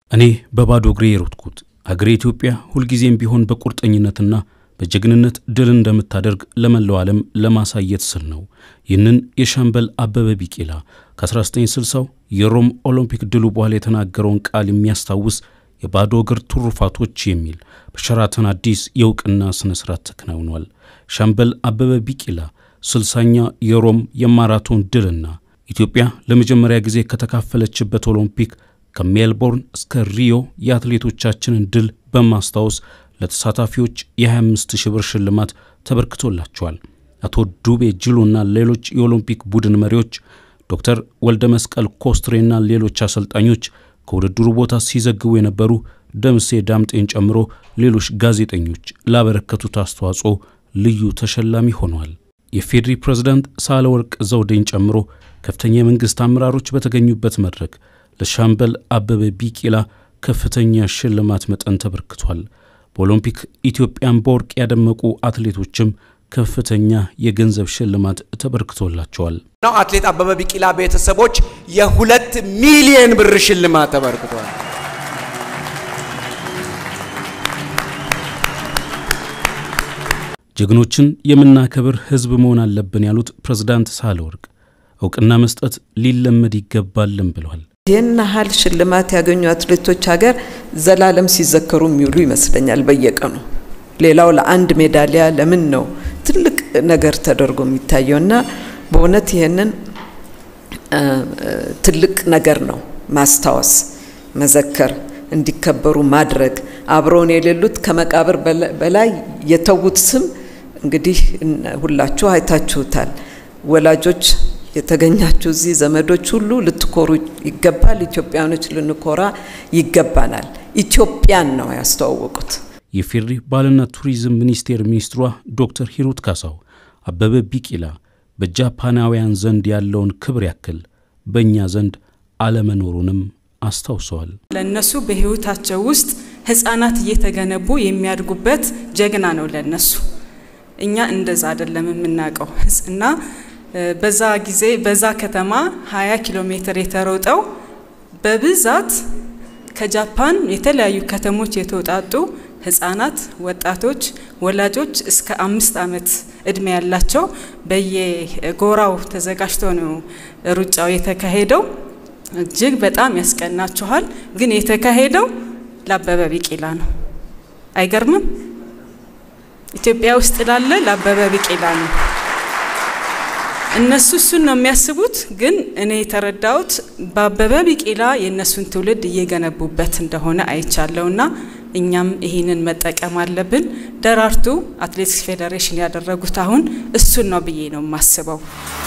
እኔ በባዶ እግሬ የሮጥኩት አገሬ ኢትዮጵያ ሁልጊዜም ቢሆን በቁርጠኝነትና በጀግንነት ድል እንደምታደርግ ለመላው ዓለም ለማሳየት ስል ነው። ይህንን የሻምበል አበበ ቢቂላ ከ1960ው የሮም ኦሎምፒክ ድሉ በኋላ የተናገረውን ቃል የሚያስታውስ የባዶ እግር ትሩፋቶች የሚል በሸራተን አዲስ የእውቅና ሥነ ሥርዓት ተከናውኗል። ሻምበል አበበ ቢቂላ ስልሳኛ የሮም የማራቶን ድልና ኢትዮጵያ ለመጀመሪያ ጊዜ ከተካፈለችበት ኦሎምፒክ ከሜልቦርን እስከ ሪዮ የአትሌቶቻችንን ድል በማስታወስ ለተሳታፊዎች የ25 ሺህ ብር ሽልማት ተበርክቶላቸዋል። አቶ ዱቤ ጅሎና ሌሎች የኦሎምፒክ ቡድን መሪዎች፣ ዶክተር ወልደ መስቀል ኮስትሬና ሌሎች አሰልጣኞች ከውድድሩ ቦታ ሲዘግቡ የነበሩ ደምሴ ዳምጤን ጨምሮ ሌሎች ጋዜጠኞች ላበረከቱት አስተዋጽኦ ልዩ ተሸላሚ ሆነዋል። የፌዴሪ ፕሬዝዳንት ሳህለወርቅ ዘውዴን ጨምሮ ከፍተኛ የመንግሥት አመራሮች በተገኙበት መድረክ ለሻምበል አበበ ቢቂላ ከፍተኛ ሽልማት መጠን ተበርክቷል። በኦሎምፒክ ኢትዮጵያን በወርቅ ያደመቁ አትሌቶችም ከፍተኛ የገንዘብ ሽልማት ተበርክቶላቸዋል። ነው አትሌት አበበ ቢቂላ ቤተሰቦች የሁለት ሚሊየን ብር ሽልማት ተበርክቷል። ጀግኖችን የምናከብር ሕዝብ መሆን አለብን ያሉት ፕሬዝዳንት ሳህለወርቅ እውቅና መስጠት ሊለመድ ይገባልን ብለዋል። ይህን ያህል ሽልማት ያገኙ አትሌቶች ሀገር ዘላለም ሲዘከሩ የሚውሉ ይመስለኛል በየቀኑ። ሌላው ለአንድ ሜዳሊያ ለምን ነው ትልቅ ነገር ተደርጎ የሚታየው? እና በእውነት ይህንን ትልቅ ነገር ነው ማስታወስ፣ መዘከር፣ እንዲከበሩ ማድረግ። አብረውን የሌሉት ከመቃብር በላይ የተዉት ስም እንግዲህ ሁላችሁ አይታችሁታል። ወላጆች የተገኛችሁ እዚህ ዘመዶች ሁሉ ልትኮሩ ይገባል። ኢትዮጵያኖች ልንኮራ ይገባናል። ኢትዮጵያን ነው ያስተዋወቁት። የፌዴሪ ባህልና ቱሪዝም ሚኒስቴር ሚኒስትሯ ዶክተር ሂሩት ካሳው አበበ ቢቂላ በጃፓናውያን ዘንድ ያለውን ክብር ያክል በእኛ ዘንድ አለመኖሩንም አስታውሰዋል። ለነሱ በሕይወታቸው ውስጥ ሕፃናት እየተገነቡ የሚያድጉበት ጀግና ነው ለነሱ። እኛ እንደዛ አይደለም የምናውቀው እና በዛ ጊዜ በዛ ከተማ 20 ኪሎ ሜትር የተሮጠው በብዛት ከጃፓን የተለያዩ ከተሞች የተውጣጡ ህጻናት፣ ወጣቶች፣ ወላጆች እስከ አምስት ዓመት እድሜ ያላቸው በየጎራው ተዘጋጅቶ ነው ሩጫው የተካሄደው። እጅግ በጣም ያስቀናችኋል። ግን የተካሄደው ለአበበ ቢቂላ ነው። አይገርምም? ኢትዮጵያ ውስጥ ላለ ለአበበ ቢቂላ ነው። እነሱ እሱን ነው የሚያስቡት። ግን እኔ የተረዳሁት በአበበ ቢቂላ የእነሱን ትውልድ እየገነቡበት እንደሆነ አይቻለሁና እኛም ይህንን መጠቀም አለብን። ደራርቱ አትሌቲክስ ፌዴሬሽን ያደረጉት አሁን እሱን ነው ብዬ ነው የማስበው።